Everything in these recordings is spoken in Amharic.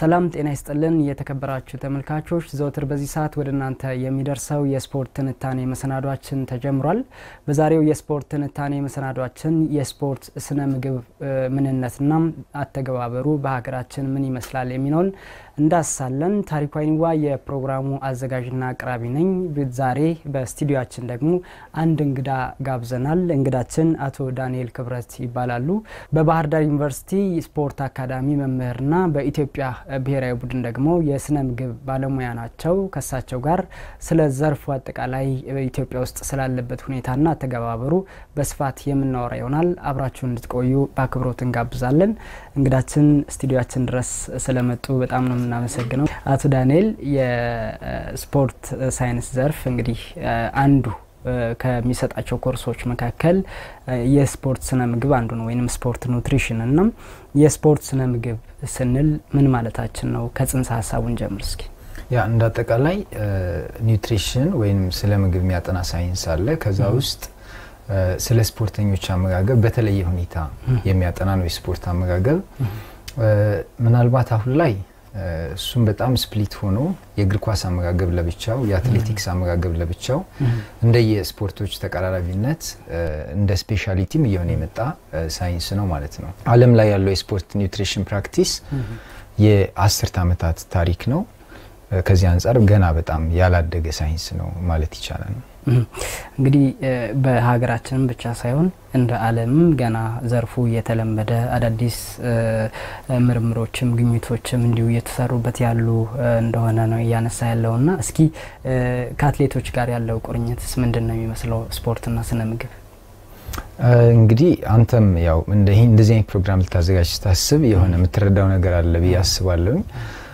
ሰላም ጤና ይስጥልን የተከበራችሁ ተመልካቾች፣ ዘውትር በዚህ ሰዓት ወደ እናንተ የሚደርሰው የስፖርት ትንታኔ መሰናዷችን ተጀምሯል። በዛሬው የስፖርት ትንታኔ መሰናዷችን የስፖርት ስነ ምግብ ምንነትና አተገባበሩ በሀገራችን ምን ይመስላል የሚለውን እንዳሳለን። ታሪኩ አይኒዋ የፕሮግራሙ አዘጋጅና አቅራቢ ነኝ። ዛሬ በስቱዲዮችን ደግሞ አንድ እንግዳ ጋብዘናል። እንግዳችን አቶ ዳንኤል ክብረት ይባላሉ። በባህር ዳር ዩኒቨርሲቲ ስፖርት አካዳሚ መምህርና በኢትዮጵያ ብሔራዊ ቡድን ደግሞ የስነ ምግብ ባለሙያ ናቸው። ከሳቸው ጋር ስለ ዘርፉ አጠቃላይ ኢትዮጵያ ውስጥ ስላለበት ሁኔታና አተገባበሩ በስፋት የምናወራ ይሆናል። አብራችሁን እንድትቆዩ በአክብሮት እንጋብዛለን። እንግዳችን ስቱዲዮችን ድረስ ስለመጡ በጣም ነው የምናመሰግነው። አቶ ዳንኤል የስፖርት ሳይንስ ዘርፍ እንግዲህ አንዱ ከሚሰጣቸው ኮርሶች መካከል የስፖርት ስነ ምግብ አንዱ ነው፣ ወይም ስፖርት ኑትሪሽን እና የስፖርት ስነ ምግብ ስንል ምን ማለታችን ነው? ከጽንሰ ሀሳቡን ጀምር እስኪ። ያ እንደ አጠቃላይ ኒውትሪሽን ወይም ስለ ምግብ የሚያጠና ሳይንስ አለ። ከዛ ውስጥ ስለ ስፖርተኞች አመጋገብ በተለየ ሁኔታ የሚያጠና ነው የስፖርት አመጋገብ። ምናልባት አሁን ላይ እሱም በጣም ስፕሊት ሆኖ የእግር ኳስ አመጋገብ ለብቻው፣ የአትሌቲክስ አመጋገብ ለብቻው እንደ የስፖርቶች ተቀራራቢነት እንደ ስፔሻሊቲም እየሆነ የመጣ ሳይንስ ነው ማለት ነው። ዓለም ላይ ያለው የስፖርት ኒውትሪሽን ፕራክቲስ የአስርት ዓመታት ታሪክ ነው። ከዚህ አንጻር ገና በጣም ያላደገ ሳይንስ ነው ማለት ይቻላል። እንግዲህ በሀገራችንም ብቻ ሳይሆን እንደ ዓለምም ገና ዘርፉ እየተለመደ አዳዲስ ምርምሮችም ግኝቶችም እንዲሁ እየተሰሩበት ያሉ እንደሆነ ነው እያነሳ ያለው እና እስኪ ከአትሌቶች ጋር ያለው ቁርኝትስ ምንድን ነው የሚመስለው ስፖርትና ስነ ምግብ? እንግዲህ አንተም ያው እንደዚህ አይነት ፕሮግራም ልታዘጋጅ ስታስብ የሆነ የምትረዳው ነገር አለ ብዬ አስባለሁኝ።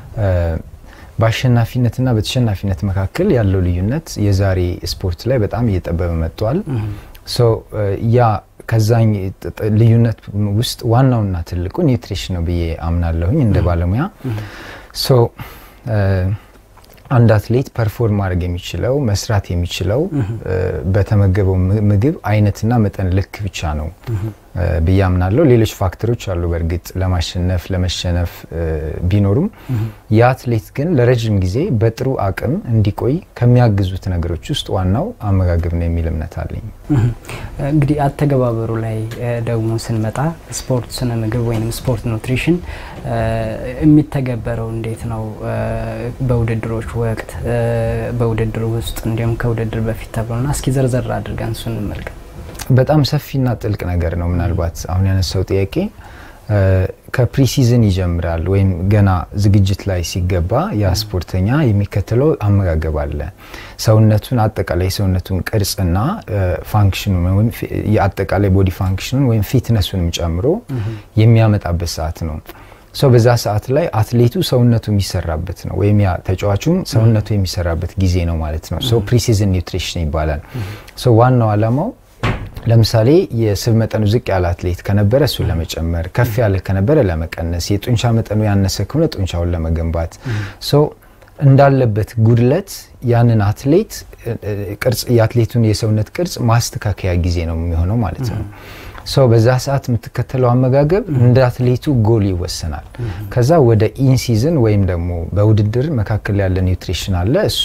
በአሸናፊነትና በተሸናፊነት መካከል ያለው ልዩነት የዛሬ ስፖርት ላይ በጣም እየጠበበ መጥቷል። ያ ከዛኝ ልዩነት ውስጥ ዋናውና ትልቁ ኒውትሪሽን ነው ብዬ አምናለሁኝ እንደ ባለሙያ። አንድ አትሌት ፐርፎርም ማድረግ የሚችለው መስራት የሚችለው በተመገበው ምግብ አይነትና መጠን ልክ ብቻ ነው ብዬ አምናለሁ። ሌሎች ፋክተሮች አሉ በእርግጥ ለማሸነፍ ለመሸነፍ ቢኖሩም የአትሌት ግን ለረጅም ጊዜ በጥሩ አቅም እንዲቆይ ከሚያግዙት ነገሮች ውስጥ ዋናው አመጋገብ ነው የሚል እምነት አለኝ። እንግዲህ አተገባበሩ ላይ ደግሞ ስንመጣ ስፖርት ስነ ምግብ ወይም ስፖርት ኑትሪሽን የሚተገበረው እንዴት ነው? በውድድሮች ወቅት፣ በውድድር ውስጥ እንዲሁም ከውድድር በፊት ተብሎና እስኪ ዘርዘር አድርገን እሱ እንመልከት። በጣም ሰፊና ጥልቅ ነገር ነው። ምናልባት አሁን ያነሳው ጥያቄ ከፕሪሲዝን ይጀምራል ወይም ገና ዝግጅት ላይ ሲገባ ያ ስፖርተኛ የሚከተለው አመጋገብ አለ። ሰውነቱን አጠቃላይ ሰውነቱን ቅርጽና ፋንክሽኑን ወይም የአጠቃላይ ቦዲ ፋንክሽኑን ወይም ፊትነሱንም ጨምሮ የሚያመጣበት ሰዓት ነው። ሰው በዛ ሰዓት ላይ አትሌቱ ሰውነቱ የሚሰራበት ነው ወይም ያ ተጫዋቹም ሰውነቱ የሚሰራበት ጊዜ ነው ማለት ነው። ሰው ፕሪሲዝን ኒውትሪሽን ይባላል። ሰው ዋናው ዓላማው ለምሳሌ የስብ መጠኑ ዝቅ ያለ አትሌት ከነበረ እሱን ለመጨመር፣ ከፍ ያለ ከነበረ ለመቀነስ፣ የጡንቻ መጠኑ ያነሰ ከሆነ ጡንቻውን ለመገንባት ሰው እንዳለበት ጉድለት ያንን አትሌት ቅርጽ የአትሌቱን የሰውነት ቅርጽ ማስተካከያ ጊዜ ነው የሚሆነው ማለት ነው። ሰው በዛ ሰዓት የምትከተለው አመጋገብ እንደ አትሌቱ ጎል ይወሰናል። ከዛ ወደ ኢንሲዝን ወይም ደግሞ በውድድር መካከል ያለ ኒውትሪሽን አለ። እሱ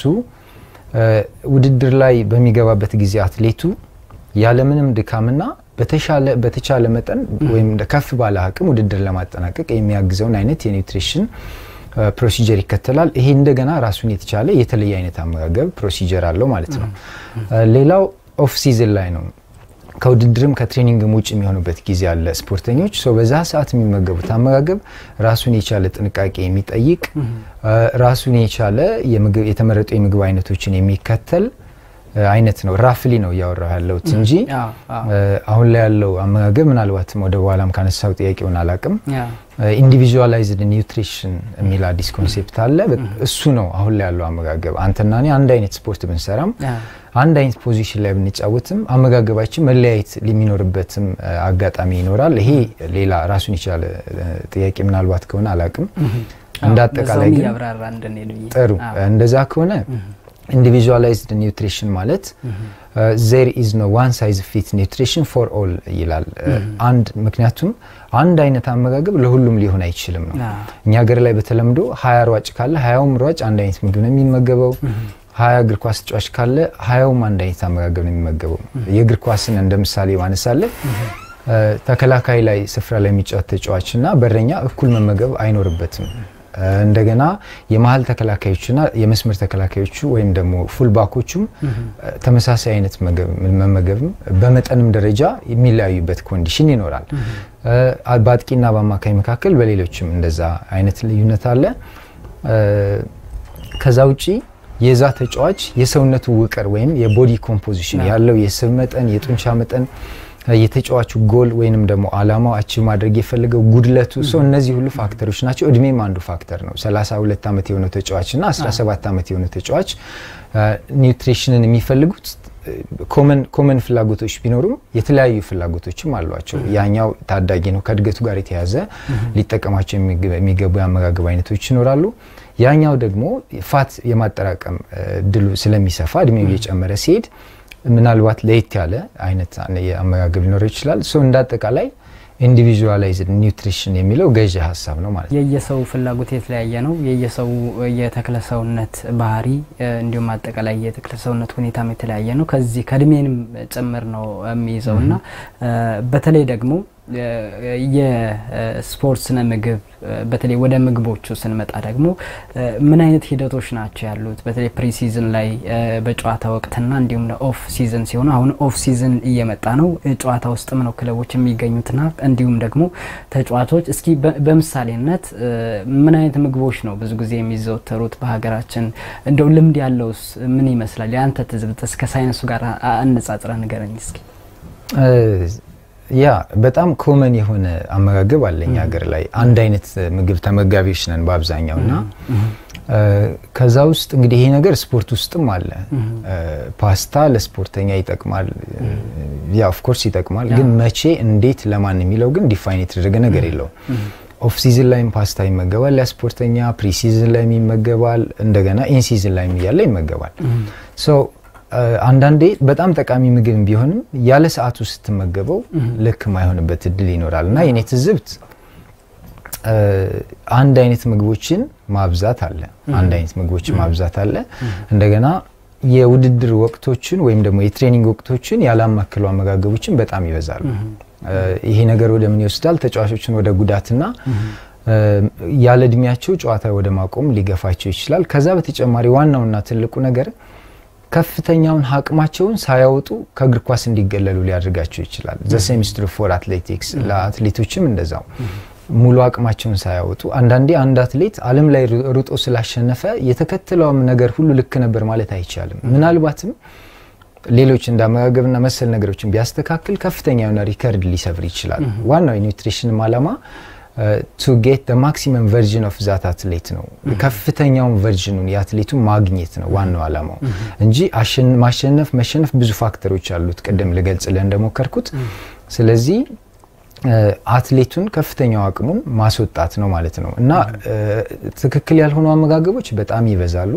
ውድድር ላይ በሚገባበት ጊዜ አትሌቱ ያለምንም ድካምና በተቻለ መጠን ወይም ከፍ ባለ አቅም ውድድር ለማጠናቀቅ የሚያግዘውን አይነት የኒውትሪሽን ፕሮሲጀር ይከተላል። ይሄ እንደገና ራሱን የተቻለ የተለየ አይነት አመጋገብ ፕሮሲጀር አለው ማለት ነው። ሌላው ኦፍ ሲዝን ላይ ነው። ከውድድርም ከትሬኒንግም ውጭ የሚሆኑበት ጊዜ አለ። ስፖርተኞች ሰው በዛ ሰዓት የሚመገቡት አመጋገብ ራሱን የቻለ ጥንቃቄ የሚጠይቅ ራሱን የቻለ የተመረጡ የምግብ አይነቶችን የሚከተል አይነት ነው። ራፍሊ ነው እያወራሁ ያለሁት እንጂ አሁን ላይ ያለው አመጋገብ ምናልባትም ወደ በኋላም ካነሳው ጥያቄውን አላቅም። ኢንዲቪዥዋላይዝድ ኒውትሪሽን የሚል አዲስ ኮንሴፕት አለ። እሱ ነው አሁን ላይ ያለው አመጋገብ። አንተና እኔ አንድ አይነት ስፖርት ብንሰራም አንድ አይነት ፖዚሽን ላይ ብንጫወትም አመጋገባችን መለያየት የሚኖርበትም አጋጣሚ ይኖራል። ይሄ ሌላ ራሱን የቻለ ጥያቄ ምናልባት ከሆነ አላቅም። እንደ አጠቃላይ ግን ጥሩ እንደዛ ከሆነ ኢንዲቪዥዋላይዝድ ኒውትሪሽን ማለት ዜር ኢዝ ኖ ዋን ሳይዝ ፊት ኒውትሪሽን ፎር ኦል ይላል። አንድ ምክንያቱም አንድ አይነት አመጋገብ ለሁሉም ሊሆን አይችልም ነው። እኛ ሀገር ላይ በተለምዶ ሀያ ሯጭ ካለ ሀያውም ሯጭ አንድ አይነት ምግብ ነው የሚመገበው። ሀያ እግር ኳስ ተጫዋች ካለ ሀያውም አንድ አይነት አመጋገብ ነው የሚመገበው። የእግር ኳስን እንደ ምሳሌ ማነሳለን። ተከላካይ ላይ ስፍራ ላይ የሚጫወት ተጫዋች እና በረኛ እኩል መመገብ አይኖርበትም። እንደገና የመሀል ተከላካዮችና የመስመር ተከላካዮቹ ወይም ደግሞ ፉልባኮቹም ተመሳሳይ አይነት መመገብም በመጠንም ደረጃ የሚለያዩበት ኮንዲሽን ይኖራል። በአጥቂና በአማካኝ መካከል በሌሎችም እንደዛ አይነት ልዩነት አለ። ከዛ ውጪ የዛ ተጫዋች የሰውነቱ ውቅር ወይም የቦዲ ኮምፖዚሽን ያለው የስብ መጠን፣ የጡንቻ መጠን የተጫዋቹ ጎል ወይንም ደግሞ አላማው አቺቭ ማድረግ የፈለገው ጉድለቱ ሰው እነዚህ ሁሉ ፋክተሮች ናቸው። እድሜም አንዱ ፋክተር ነው። 32 ዓመት የሆነ ተጫዋች እና 17 ዓመት የሆነ ተጫዋች ኒውትሪሽንን የሚፈልጉት ኮመን ፍላጎቶች ቢኖሩም የተለያዩ ፍላጎቶችም አሏቸው። ያኛው ታዳጊ ነው፣ ከእድገቱ ጋር የተያዘ ሊጠቀማቸው የሚገቡ የአመጋገብ አይነቶች ይኖራሉ። ያኛው ደግሞ ፋት የማጠራቀም እድሉ ስለሚሰፋ እድሜው እየጨመረ ሲሄድ ምናልባት ለየት ያለ አይነት የአመጋገብ ሊኖረው ይችላል። ሶ እንደ አጠቃላይ ኢንዲቪዥዋላይዝድ ኒውትሪሽን የሚለው ገዢ ሀሳብ ነው ማለት ነው። የየሰው ፍላጎት የተለያየ ነው። የየሰው የተክለ ሰውነት ባህሪ እንዲሁም አጠቃላይ የተክለ ሰውነት ሁኔታም የተለያየ ነው። ከዚህ ከእድሜንም ጭምር ነው የሚይዘው እና በተለይ ደግሞ የስፖርት ስነ ምግብ በተለይ ወደ ምግቦቹ ስንመጣ ደግሞ ምን አይነት ሂደቶች ናቸው ያሉት? በተለይ ፕሪሲዝን ላይ በጨዋታ ወቅትና እንዲሁም ኦፍ ሲዝን ሲሆኑ አሁን ኦፍ ሲዝን እየመጣ ነው። ጨዋታ ውስጥም ነው ክለቦች የሚገኙትና እንዲሁም ደግሞ ተጫዋቾች እስኪ በምሳሌነት ምን አይነት ምግቦች ነው ብዙ ጊዜ የሚዘወተሩት በሀገራችን? እንደው ልምድ ያለውስ ምን ይመስላል? የአንተ ትዝብት እስከ ሳይንሱ ጋር አነጻጽረ ንገረኝ እስኪ። ያ በጣም ኮመን የሆነ አመጋገብ አለኝ ሀገር ላይ አንድ አይነት ምግብ ተመጋቢዎች ነን በአብዛኛው እና ከዛ ውስጥ እንግዲህ ይሄ ነገር ስፖርት ውስጥም አለ። ፓስታ ለስፖርተኛ ይጠቅማል፣ ያ ኦፍኮርስ ይጠቅማል። ግን መቼ፣ እንዴት፣ ለማን የሚለው ግን ዲፋይን የተደረገ ነገር የለውም። ኦፍ ሲዝን ላይም ፓስታ ይመገባል ያ ስፖርተኛ፣ ፕሪ ሲዝን ላይም ይመገባል፣ እንደገና ኢን ሲዝን ላይም እያለ ይመገባል። አንዳንዴ በጣም ጠቃሚ ምግብ ቢሆንም ያለ ሰዓቱ ስትመገበው ልክ ማይሆንበት እድል ይኖራል እና የኔ ትዝብት አንድ አይነት ምግቦችን ማብዛት አለ። አንድ አይነት ምግቦችን ማብዛት አለ። እንደገና የውድድር ወቅቶችን ወይም ደግሞ የትሬኒንግ ወቅቶችን ያላማከሉ አመጋገቦችን በጣም ይበዛሉ። ይሄ ነገር ወደ ምን ይወስዳል? ተጫዋቾችን ወደ ጉዳትና ያለ እድሜያቸው ጨዋታ ወደ ማቆም ሊገፋቸው ይችላል። ከዛ በተጨማሪ ዋናውና ትልቁ ነገር ከፍተኛውን አቅማቸውን ሳያወጡ ከእግር ኳስ እንዲገለሉ ሊያደርጋቸው ይችላል። ዘሴሚስትር ፎር አትሌቲክስ ለአትሌቶችም እንደዛው ሙሉ አቅማቸውን ሳያወጡ አንዳንዴ አንድ አትሌት ዓለም ላይ ሩጦ ስላሸነፈ የተከተለውም ነገር ሁሉ ልክ ነበር ማለት አይቻልም። ምናልባትም ሌሎች እንደ አመጋገብና መሰል ነገሮችን ቢያስተካክል ከፍተኛ የሆነ ሪከርድ ሊሰብር ይችላል። ዋናው የኒውትሪሽንም ዓላማ ቱ ጌት ማክሲመም ቨርዥን ኦፍ ዛት አትሌት ነው። ከፍተኛውን ቨርዥኑን የአትሌቱን ማግኘት ነው ዋናው ዓላማው እንጂ ማሸነፍ መሸነፍ ብዙ ፋክተሮች አሉት፣ ቅድም ልገልጽልህ እንደሞከርኩት። ስለዚህ አትሌቱን ከፍተኛው አቅሙን ማስወጣት ነው ማለት ነው እና ትክክል ያልሆኑ አመጋገቦች በጣም ይበዛሉ።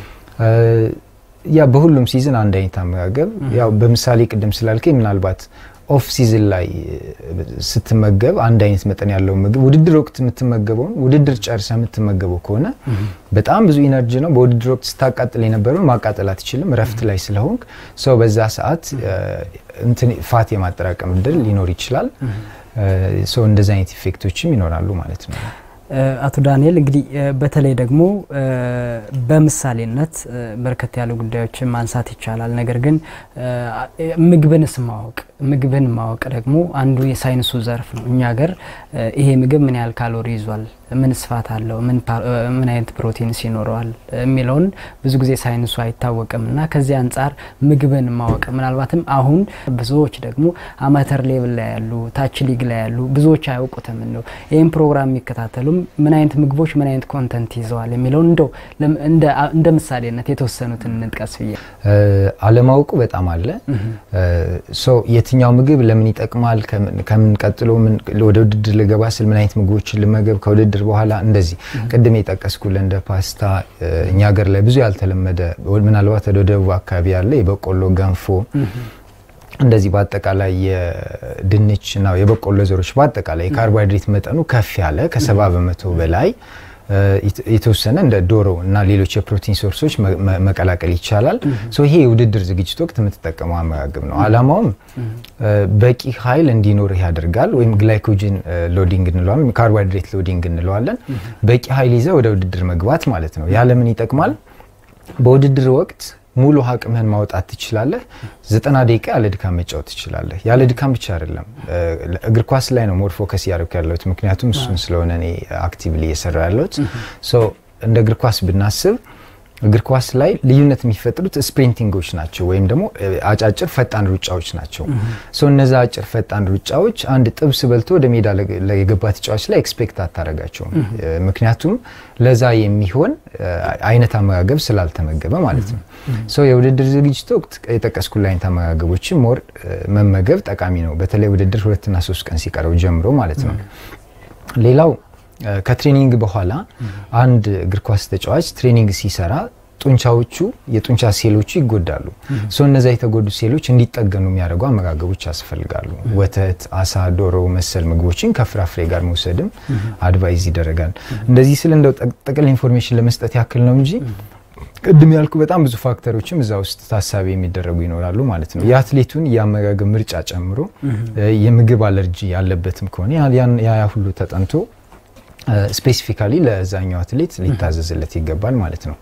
ያ በሁሉም ሲዝን አንድ አይነት አመጋገብ ያው በምሳሌ ቅድም ስላልከኝ ምናልባት ኦፍ ሲዝን ላይ ስትመገብ አንድ አይነት መጠን ያለው ምግብ ውድድር ወቅት የምትመገበውን ውድድር ጨርሰ የምትመገበው ከሆነ በጣም ብዙ ኢነርጂ ነው። በውድድር ወቅት ስታቃጥል የነበረውን ማቃጠል አትችልም፣ እረፍት ላይ ስለሆንክ ሰው በዛ ሰዓት ፋት የማጠራቀም እድል ሊኖር ይችላል። ሰው እንደዚህ አይነት ኢፌክቶችም ይኖራሉ ማለት ነው። አቶ ዳንኤል እንግዲህ በተለይ ደግሞ በምሳሌነት በርከት ያሉ ጉዳዮችን ማንሳት ይቻላል። ነገር ግን ምግብንስ ማወቅ ምግብን ማወቅ ደግሞ አንዱ የሳይንሱ ዘርፍ ነው። እኛ ሀገር ይሄ ምግብ ምን ያህል ካሎሪ ይዟል፣ ምን ስፋት አለው፣ ምን አይነት ፕሮቲንስ ይኖረዋል የሚለውን ብዙ ጊዜ ሳይንሱ አይታወቅም እና ከዚህ አንጻር ምግብን ማወቅ ምናልባትም አሁን ብዙዎች ደግሞ አማተር ሌቭል ላይ ያሉ ታች ሊግ ላይ ያሉ ብዙዎች አያውቁትም ነው ይህም ፕሮግራም የሚከታተሉም ምን አይነት ምግቦች ምን አይነት ኮንተንት ይዘዋል የሚለውን እንደው እንደ ምሳሌነት የተወሰኑትን እንጥቀስ ብዬ አለማወቁ በጣም አለ። የትኛው ምግብ ለምን ይጠቅማል፣ ከምን ቀጥሎ ወደ ውድድር ልገባ ስል ምን አይነት ምግቦችን ልመገብ፣ ከውድድር በኋላ እንደዚህ ቅድም የጠቀስኩልህ እንደ ፓስታ እኛ ሀገር ላይ ብዙ ያልተለመደ ምናልባት ወደ ደቡብ አካባቢ ያለ የበቆሎ ገንፎ እንደዚህ በአጠቃላይ የድንች እና የበቆሎ ዘሮች በአጠቃላይ የካርቦሃይድሬት መጠኑ ከፍ ያለ ከሰባ በመቶ በላይ የተወሰነ እንደ ዶሮ እና ሌሎች የፕሮቲን ሶርሶች መቀላቀል ይቻላል። ይሄ የውድድር ዝግጅት ወቅት የምትጠቀመው አመጋገብ ነው። አላማውም በቂ ኃይል እንዲኖርህ ያደርጋል። ወይም ግላይኮጅን ሎዲንግ እንለዋለን፣ ካርቦሃይድሬት ሎዲንግ እንለዋለን። በቂ ኃይል ይዘህ ወደ ውድድር መግባት ማለት ነው። ያለምን ይጠቅማል። በውድድር ወቅት ሙሉ አቅምህን ማውጣት ትችላለህ። ዘጠና ደቂቃ ያለ ድካም መጫወት ትችላለህ። ያለ ድካም ብቻ አይደለም፣ እግር ኳስ ላይ ነው ሞር ፎከስ እያደረኩ ያለሁት ምክንያቱም እሱን ስለሆነ እኔ አክቲቭሊ እየሰራ ያለሁት። እንደ እግር ኳስ ብናስብ እግር ኳስ ላይ ልዩነት የሚፈጥሩት ስፕሪንቲንጎች ናቸው ወይም ደግሞ አጫጭር ፈጣን ሩጫዎች ናቸው። እነዛ አጭር ፈጣን ሩጫዎች አንድ ጥብስ በልቶ ወደ ሜዳ የገባ ተጫዋች ላይ ኤክስፔክት አታረጋቸውም። ምክንያቱም ለዛ የሚሆን አይነት አመጋገብ ስላልተመገበ ማለት ነው። የውድድር ዝግጅት ወቅት የጠቀስኩት አይነት አመጋገቦችን ሞር መመገብ ጠቃሚ ነው። በተለይ ውድድር ሁለትና ሶስት ቀን ሲቀረው ጀምሮ ማለት ነው። ሌላው ከትሬኒንግ በኋላ አንድ እግር ኳስ ተጫዋች ትሬኒንግ ሲሰራ ጡንቻዎቹ የጡንቻ ሴሎቹ ይጎዳሉ። ሰው እነዛ የተጎዱ ሴሎች እንዲጠገኑ የሚያደርጉ አመጋገቦች ያስፈልጋሉ። ወተት፣ አሳ፣ ዶሮ መሰል ምግቦችን ከፍራፍሬ ጋር መውሰድም አድቫይዝ ይደረጋል። እንደዚህ ስል እንደው ጠቅል ኢንፎርሜሽን ለመስጠት ያክል ነው እንጂ ቅድም ያልኩ በጣም ብዙ ፋክተሮችም እዛ ውስጥ ታሳቢ የሚደረጉ ይኖራሉ ማለት ነው። የአትሌቱን የአመጋገብ ምርጫ ጨምሮ የምግብ አለርጂ ያለበትም ከሆነ ያ ሁሉ ተጠንቶ ስፔሲፊካሊ ለዛኛው አትሌት ሊታዘዝለት ይገባል ማለት ነው።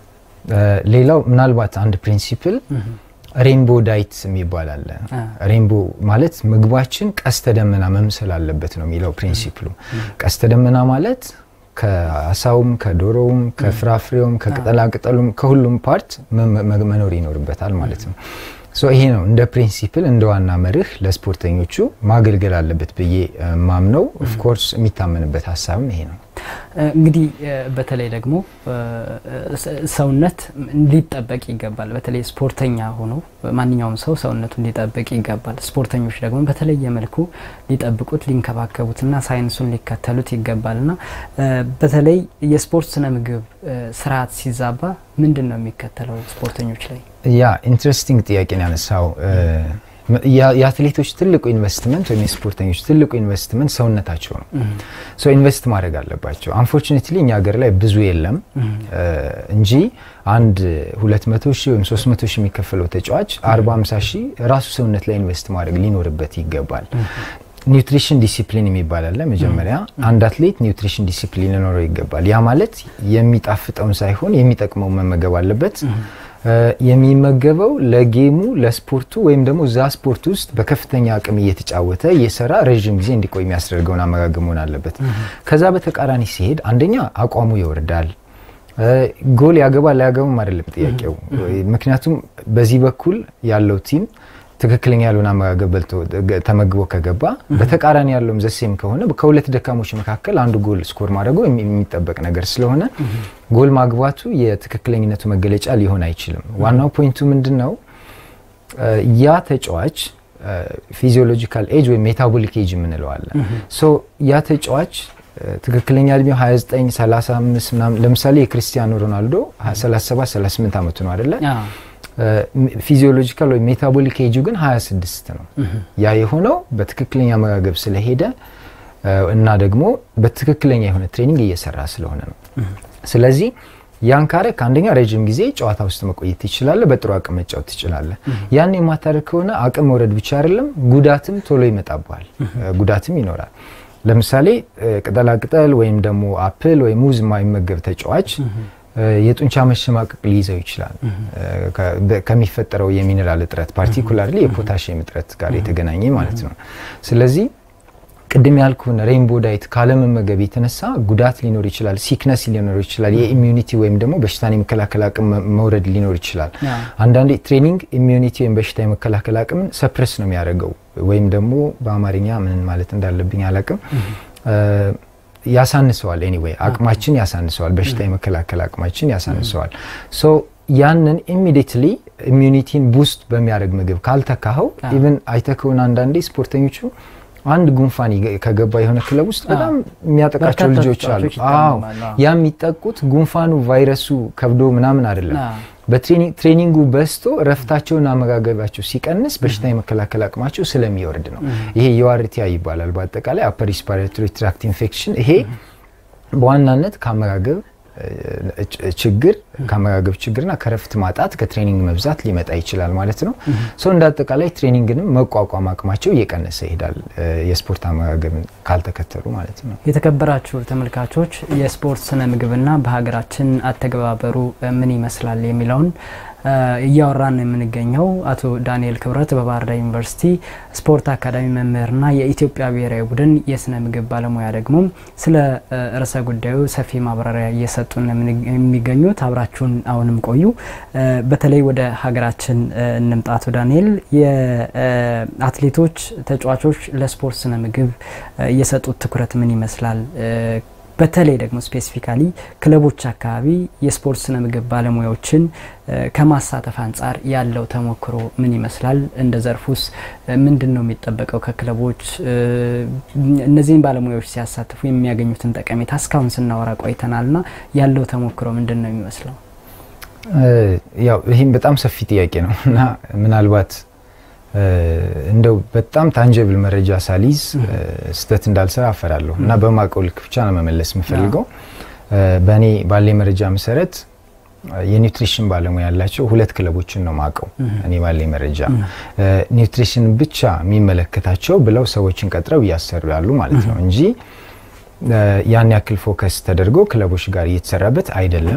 ሌላው ምናልባት አንድ ፕሪንሲፕል ሬንቦ ዳይት የሚባል አለ። ሬንቦ ማለት ምግባችን ቀስተ ደመና መምሰል አለበት ነው የሚለው ፕሪንሲፕሉ። ቀስተ ደመና ማለት ከአሳውም ከዶሮውም ከፍራፍሬውም ከቅጠላቅጠሉም ከሁሉም ፓርት መኖር ይኖርበታል ማለት ነው። ይሄ ነው እንደ ፕሪንሲፕል እንደ ዋና መርህ ለስፖርተኞቹ ማገልገል አለበት ብዬ ማምነው። ኦፍኮርስ የሚታመንበት ሀሳብም ይሄ ነው። እንግዲህ በተለይ ደግሞ ሰውነት ሊጠበቅ ይገባል። በተለይ ስፖርተኛ ሆኖ ማንኛውም ሰው ሰውነቱን ሊጠብቅ ይገባል። ስፖርተኞች ደግሞ በተለየ መልኩ ሊጠብቁት፣ ሊንከባከቡትና ሳይንሱን ሊከተሉት ይገባል እና በተለይ የስፖርት ስነ ምግብ ስርዓት ሲዛባ ምንድን ነው የሚከተለው ስፖርተኞች ላይ? ያ ኢንትረስቲንግ ጥያቄ ነው ያነሳው። የአትሌቶች ትልቁ ኢንቨስትመንት ወይም የስፖርተኞች ትልቁ ኢንቨስትመንት ሰውነታቸው ነው። ሶ ኢንቨስት ማድረግ አለባቸው። አንፎርቹኔትሊ እኛ ሀገር ላይ ብዙ የለም እንጂ አንድ 200 ሺህ ወይም 300 ሺህ የሚከፈለው ተጫዋች 40 50 ሺህ ራሱ ሰውነት ላይ ኢንቨስት ማድረግ ሊኖርበት ይገባል። ኒውትሪሽን ዲሲፕሊን የሚባል አለ። መጀመሪያ አንድ አትሌት ኒውትሪሽን ዲሲፕሊን ሊኖረው ይገባል። ያ ማለት የሚጣፍጠውን ሳይሆን የሚጠቅመውን መመገብ አለበት። የሚመገበው ለጌሙ ለስፖርቱ ወይም ደግሞ እዛ ስፖርት ውስጥ በከፍተኛ አቅም እየተጫወተ እየሰራ ረዥም ጊዜ እንዲቆይ የሚያስደርገውን አመጋገብ መሆን አለበት። ከዛ በተቃራኒ ሲሄድ አንደኛ አቋሙ ይወርዳል። ጎል ያገባል አያገባም አይደለም ጥያቄው። ምክንያቱም በዚህ በኩል ያለው ቲም ትክክለኛ ያልሆነ አመጋገብ በልቶ ተመግቦ ከገባ በተቃራኒ ያለውም ዘሴም ከሆነ ከሁለት ደካሞች መካከል አንዱ ጎል ስኮር ማድረጉ የሚጠበቅ ነገር ስለሆነ ጎል ማግባቱ የትክክለኝነቱ መገለጫ ሊሆን አይችልም። ዋናው ፖይንቱ ምንድን ነው? ያ ተጫዋች ፊዚዮሎጂካል ኤጅ ወይም ሜታቦሊክ ኤጅ የምንለዋለን። ያ ተጫዋች ትክክለኛ እድሜው 29 35 ምናምን ለምሳሌ የክርስቲያኖ ሮናልዶ 37 38 ዓመቱ ነው አይደለ? ፊዚዮሎጂካል ወይም ሜታቦሊክ ኤጁ ግን 26 ነው። ያ የሆነው በትክክለኛ አመጋገብ ስለሄደ እና ደግሞ በትክክለኛ የሆነ ትሬኒንግ እየሰራ ስለሆነ ነው። ስለዚህ ያን ካረክ አንደኛ ረዥም ጊዜ ጨዋታ ውስጥ መቆየት ትችላለህ፣ በጥሩ አቅም መጫወት ትችላለህ። ያን የማታደርግ ከሆነ አቅም መውረድ ብቻ አይደለም ጉዳትም ቶሎ ይመጣብሃል፣ ጉዳትም ይኖራል። ለምሳሌ ቅጠላቅጠል ወይም ደግሞ አፕል ወይም ሙዝ የማይመገብ ተጫዋች የጡንቻ መሸማቀቅ ሊይዘው ይችላል። ከሚፈጠረው የሚኔራል እጥረት ፓርቲኩላርሊ የፖታሽየም እጥረት ጋር የተገናኘ ማለት ነው። ስለዚህ ቅድም ያልኩን ሬንቦ ዳይት ካለመመገብ የተነሳ ጉዳት ሊኖር ይችላል፣ ሲክነስ ሊኖር ይችላል፣ የኢሚዩኒቲ ወይም ደግሞ በሽታን የመከላከል አቅም መውረድ ሊኖር ይችላል። አንዳንዴ ትሬኒንግ ኢሚዩኒቲ ወይም በሽታ የመከላከል አቅምን ሰፕረስ ነው የሚያደርገው ወይም ደግሞ በአማርኛ ምን ማለት እንዳለብኝ አላቅም ያሳንሰዋል። ኤኒዌይ አቅማችን ያሳንሰዋል። በሽታ የመከላከል አቅማችን ያሳንሰዋል። ሶ ያንን ኢሚዲየትሊ ኢሚዩኒቲን ቡስት በሚያደርግ ምግብ ካልተካኸው ኢቨን አይተህ ከሆነ አንዳንዴ ስፖርተኞቹ አንድ ጉንፋን ከገባ የሆነ ክለብ ውስጥ በጣም የሚያጠቃቸው ልጆች አሉ። አዎ ያ የሚጠቁት ጉንፋኑ ቫይረሱ ከብዶ ምናምን አይደለም። በትሬኒንጉ በዝቶ ረፍታቸውን አመጋገባቸው ሲቀንስ በሽታ የመከላከል አቅማቸው ስለሚወርድ ነው። ይሄ የዋርቲያ ይባላል። በአጠቃላይ አፐር ሪስፓራቶሪ ትራክት ኢንፌክሽን ይሄ በዋናነት ከአመጋገብ ችግር ከአመጋገብ ችግርና ከረፍት ማጣት ከትሬኒንግ መብዛት ሊመጣ ይችላል ማለት ነው። ሰው እንደ አጠቃላይ ትሬኒንግንም መቋቋም አቅማቸው እየቀነሰ ይሄዳል የስፖርት አመጋገብን ካልተከተሉ ማለት ነው። የተከበራችሁ ተመልካቾች የስፖርት ስነ ምግብና በሀገራችን አተገባበሩ ምን ይመስላል የሚለውን እያወራን ነው የምንገኘው። አቶ ዳንኤል ክብረት በባህር ዳር ዩኒቨርሲቲ ስፖርት አካዳሚ መምህርና የኢትዮጵያ ብሔራዊ ቡድን የስነ ምግብ ባለሙያ ደግሞ ስለ ርዕሰ ጉዳዩ ሰፊ ማብራሪያ እየሰጡን የሚገኙት አብራችሁን አሁንም ቆዩ። በተለይ ወደ ሀገራችን እንምጣ። አቶ ዳንኤል የአትሌቶች ተጫዋቾች ለስፖርት ስነ ምግብ የሰጡት ትኩረት ምን ይመስላል? በተለይ ደግሞ ስፔሲፊካሊ ክለቦች አካባቢ የስፖርት ስነ ምግብ ባለሙያዎችን ከማሳተፍ አንጻር ያለው ተሞክሮ ምን ይመስላል? እንደ ዘርፉስ ምንድን ነው የሚጠበቀው ከክለቦች? እነዚህን ባለሙያዎች ሲያሳትፉ የሚያገኙትን ጠቀሜታ እስካሁን ስናወራ ቆይተናል ና ያለው ተሞክሮ ምንድን ነው የሚመስለው? ያው ይህም በጣም ሰፊ ጥያቄ ነው እና ምናልባት እንደው በጣም ታንጀብል መረጃ ሳሊዝ ስህተት እንዳልሰራ አፈራለሁ እና በማቀው ልክ ብቻ ነው መመለስ የምፈልገው። በእኔ ባለ መረጃ መሰረት የኒውትሪሽን ባለሙያ ያላቸው ሁለት ክለቦችን ነው ማቀው እኔ ባለ መረጃ ኒውትሪሽን ብቻ የሚመለከታቸው ብለው ሰዎችን ቀጥረው እያሰሩ ያሉ ማለት ነው እንጂ ያን ያክል ፎከስ ተደርጎ ክለቦች ጋር እየተሰራበት አይደለም።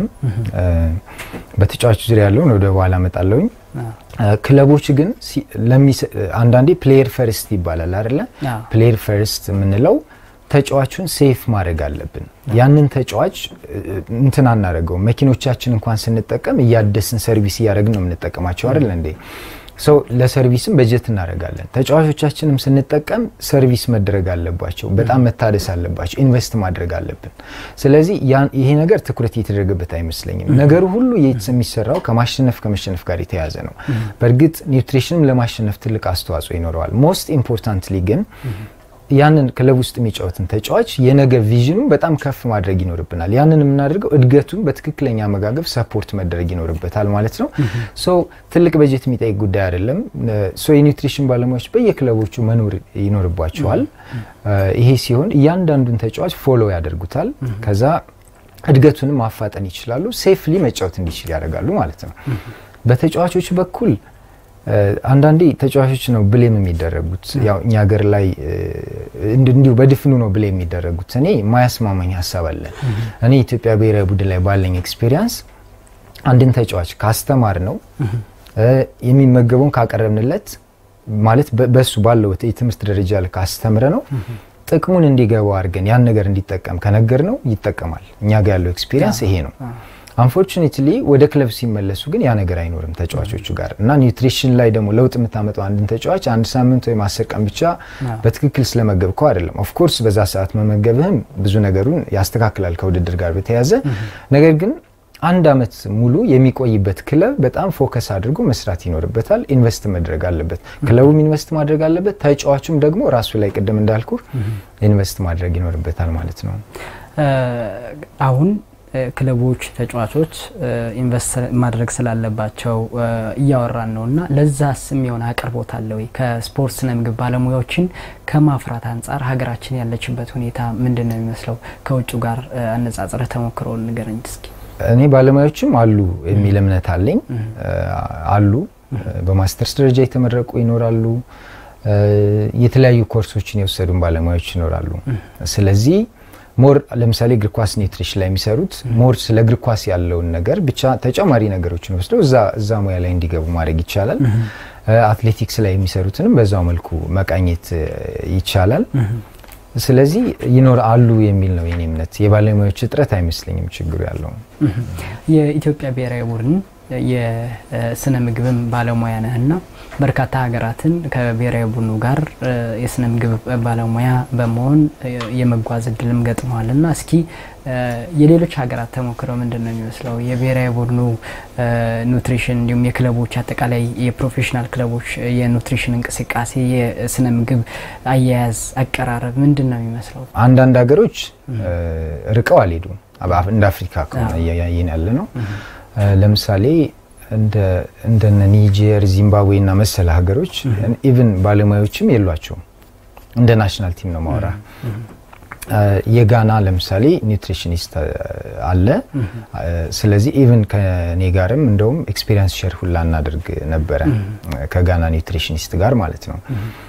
በተጫዋች ዙሪያ ያለውን ወደ በኋላ እመጣለሁኝ። ክለቦች ግን አንዳንዴ ፕሌየር ፈርስት ይባላል አይደለ? ፕሌየር ፈርስት የምንለው ተጫዋቹን ሴፍ ማድረግ አለብን። ያንን ተጫዋች እንትን አናደርገው። መኪኖቻችን እንኳን ስንጠቀም እያደስን ሰርቪስ እያደረግን ነው የምንጠቀማቸው አይደለ እንዴ? ሰው ለሰርቪስም በጀት እናደርጋለን። ተጫዋቾቻችንም ስንጠቀም ሰርቪስ መደረግ አለባቸው፣ በጣም መታደስ አለባቸው፣ ኢንቨስት ማድረግ አለብን። ስለዚህ ይሄ ነገር ትኩረት እየተደረገበት አይመስለኝም። ነገሩ ሁሉ የሚሰራው ከማሸነፍ ከመሸነፍ ጋር የተያያዘ ነው። በእርግጥ ኒውትሪሽንም ለማሸነፍ ትልቅ አስተዋጽኦ ይኖረዋል። ሞስት ኢምፖርታንትሊ ግን ያንን ክለብ ውስጥ የሚጫወትን ተጫዋች የነገ ቪዥኑ በጣም ከፍ ማድረግ ይኖርብናል። ያንን የምናደርገው እድገቱን በትክክለኛ አመጋገብ ሰፖርት መደረግ ይኖርበታል ማለት ነው። ሶ ትልቅ በጀት የሚጠይቅ ጉዳይ አይደለም። ሶ የኒውትሪሽን ባለሙያዎች በየክለቦቹ መኖር ይኖርባቸዋል። ይሄ ሲሆን እያንዳንዱን ተጫዋች ፎሎ ያደርጉታል። ከዛ እድገቱንም ማፋጠን ይችላሉ። ሴፍሊ መጫወት እንዲችል ያደርጋሉ ማለት ነው። በተጫዋቾች በኩል አንዳንዴ ተጫዋቾች ነው ብሌም የሚደረጉት። ያው እኛ ሀገር ላይ እንዲሁ በድፍኑ ነው ብሌም የሚደረጉት። እኔ ማያስማማኝ ሀሳብ አለ። እኔ ኢትዮጵያ ብሔራዊ ቡድን ላይ ባለኝ ኤክስፔሪንስ አንድን ተጫዋች ካስተማር ነው የሚመገበውን ካቀረብንለት ማለት በሱ ባለው የትምህርት ደረጃ ላይ ካስተምረ ነው ጥቅሙን እንዲገባው አድርገን ያን ነገር እንዲጠቀም ከነገር ነው ይጠቀማል። እኛ ጋር ያለው ኤክስፔሪንስ ይሄ ነው። አንፎርቹኔትሊ ወደ ክለብ ሲመለሱ ግን ያ ነገር አይኖርም ተጫዋቾቹ ጋር እና ኒውትሪሽን ላይ ደግሞ ለውጥ የምታመጣው አንድን ተጫዋች አንድ ሳምንት ወይም አስር ቀን ብቻ በትክክል ስለመገብከው አይደለም። ኦፍኮርስ በዛ ሰዓት መመገብህም ብዙ ነገሩን ያስተካክላል ከውድድር ጋር በተያያዘ ነገር ግን አንድ አመት ሙሉ የሚቆይበት ክለብ በጣም ፎከስ አድርጎ መስራት ይኖርበታል። ኢንቨስት መድረግ አለበት። ክለቡም ኢንቨስት ማድረግ አለበት። ተጫዋቹም ደግሞ ራሱ ላይ ቅድም እንዳልኩ ኢንቨስት ማድረግ ይኖርበታል ማለት ነው። አሁን ክለቦች ተጫዋቾች ኢንቨስት ማድረግ ስላለባቸው እያወራን ነው እና ለዛስ የሚሆን አቅርቦት አለ ወይ? ከስፖርት ስነ ምግብ ባለሙያዎችን ከማፍራት አንጻር ሀገራችን ያለችበት ሁኔታ ምንድን ነው የሚመስለው? ከውጭ ጋር አነጻጽረህ ተሞክሮውን ንገረኝ እስኪ። እኔ ባለሙያዎችም አሉ የሚል እምነት አለኝ። አሉ በማስተርስ ደረጃ የተመረቁ ይኖራሉ። የተለያዩ ኮርሶችን የወሰዱን ባለሙያዎች ይኖራሉ። ስለዚህ ሞር ለምሳሌ እግር ኳስ ኒውትሪሽን ላይ የሚሰሩት ሞር ስለ እግር ኳስ ያለውን ነገር ብቻ ተጨማሪ ነገሮችን ወስደው እዛ ሙያ ላይ እንዲገቡ ማድረግ ይቻላል። አትሌቲክስ ላይ የሚሰሩትንም በዛው መልኩ መቃኘት ይቻላል። ስለዚህ ይኖር አሉ የሚል ነው የኔ እምነት። የባለሙያዎች እጥረት አይመስለኝም ችግሩ ያለው። የኢትዮጵያ ብሔራዊ ቡድን የስነ ምግብም ባለሙያ ነህና በርካታ ሀገራትን ከብሔራዊ ቡድኑ ጋር የስነ ምግብ ባለሙያ በመሆን የመጓዝ እድልም ገጥመዋል እና እስኪ የሌሎች ሀገራት ተሞክረው ምንድን ነው የሚመስለው? የብሔራዊ ቡድኑ ኑትሪሽን እንዲሁም የክለቦች አጠቃላይ የፕሮፌሽናል ክለቦች የኑትሪሽን እንቅስቃሴ የስነ ምግብ አያያዝ አቀራረብ ምንድን ነው የሚመስለው? አንዳንድ ሀገሮች ርቀው አልሄዱም። እንደ አፍሪካ ከሆነ እያየን ያለ ነው። ለምሳሌ እንደነ ኒጀር፣ ዚምባብዌ እና መሰል ሀገሮች ኢቭን ባለሙያዎችም የሏቸውም። እንደ ናሽናል ቲም ነው ማውራ የጋና ለምሳሌ ኒውትሪሽኒስት አለ። ስለዚህ ኢቭን ከኔ ጋርም እንደውም ኤክስፔሪንስ ሼር ሁላ እናደርግ ነበረ ከጋና ኒውትሪሽኒስት ጋር ማለት ነው።